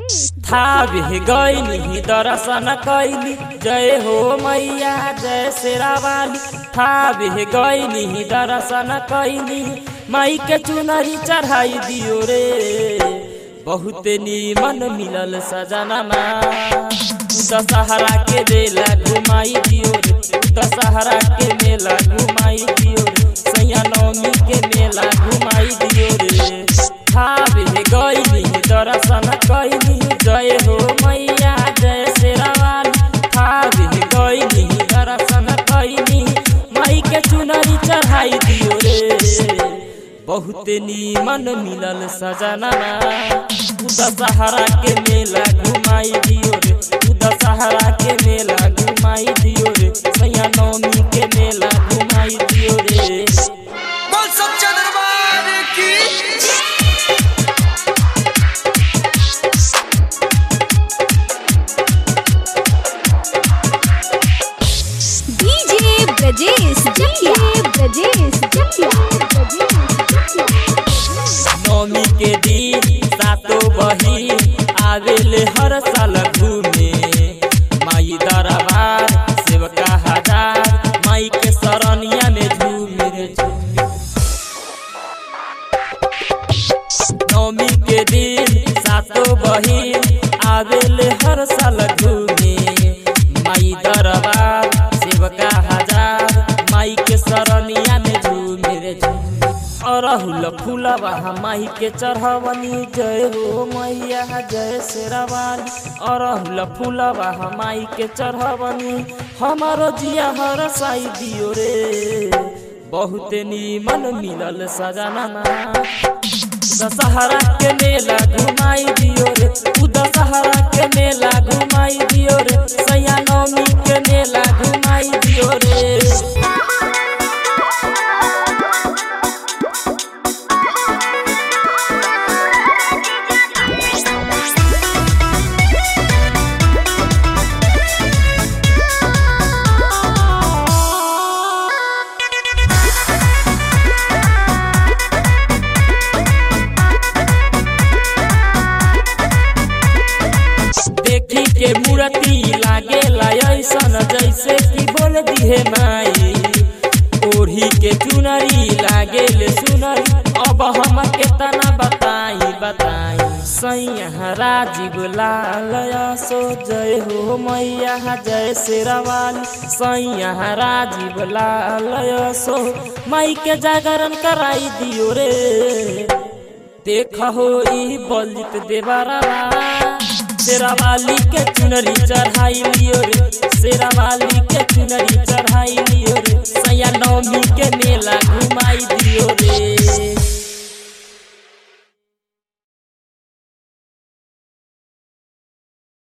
थावे गईली दर्शन कैली जय हो मैया जय शेरावाली थावे गईली दर्शन कैली माई के चुनरी चढ़ाई दियो रे बहुत नीमन मिलल सजनमा दशहरा के मेला घुमाई दियो रे दशहरा के मेला घुमाई दियो रे सैया नवमी के मेला घुमाई दियो रे थावे गईली दर्शन कैली जय हो मैया जय शेरावाली थावे गईली दर्शन कैली माई के चुनरी चढ़ाई दियो रे बहुत नीमन मिलल सजना दशहरा के मेला घुमाई दियो रे दशहरा के मेला घुमाई दियो रे सैया नवमी के मेला घुमाई दियो रे बोल सच्चा दरबार की डीजे ब्रजेश जटिया ब्रजेश जटिया नवमी के दिन सातो बही आवेले हर साल घूमे माई दरबार सेवका हजार माई के सरनिया में झूमे रे झूमे नवमी के दिन सातो बहिन आवेले हर साल घूमे माई दरबार सेवका हजार माई के सरनिया में झूमे रे झूमे अरहुल फूलवा माई के चढ़वनी जय हो मैया जय शेरावाली अरहुल फूलवा माई के चढ़वनी हमारो जिया हर साई दियो रे बहुत नीमन मिलल सजना दशहरा के मेला घुमाई दियो रे तू दशहरा के मेला घुमाई दियो रे सैया नवमी के मेला घुमाई दियो रे देखी के मूर्ति लागे ऐसन जैसे कि बोल दिहे माई ओढ़ी के चुनरी लागे ले सुनरी अब हम केतना बताई बताई सैया राजीव लाल सो जय हो मैया जय शेरावाली सैया राजीव लाल सो माई के जागरण कराई दियो रे देख हो ई बलित देवरा शेरावाली के चुनरी चढ़ाई लियो रे शेरावाली के चुनरी चढ़ाई लियो रे सैया नवमी के मेला घुमाई दियो रे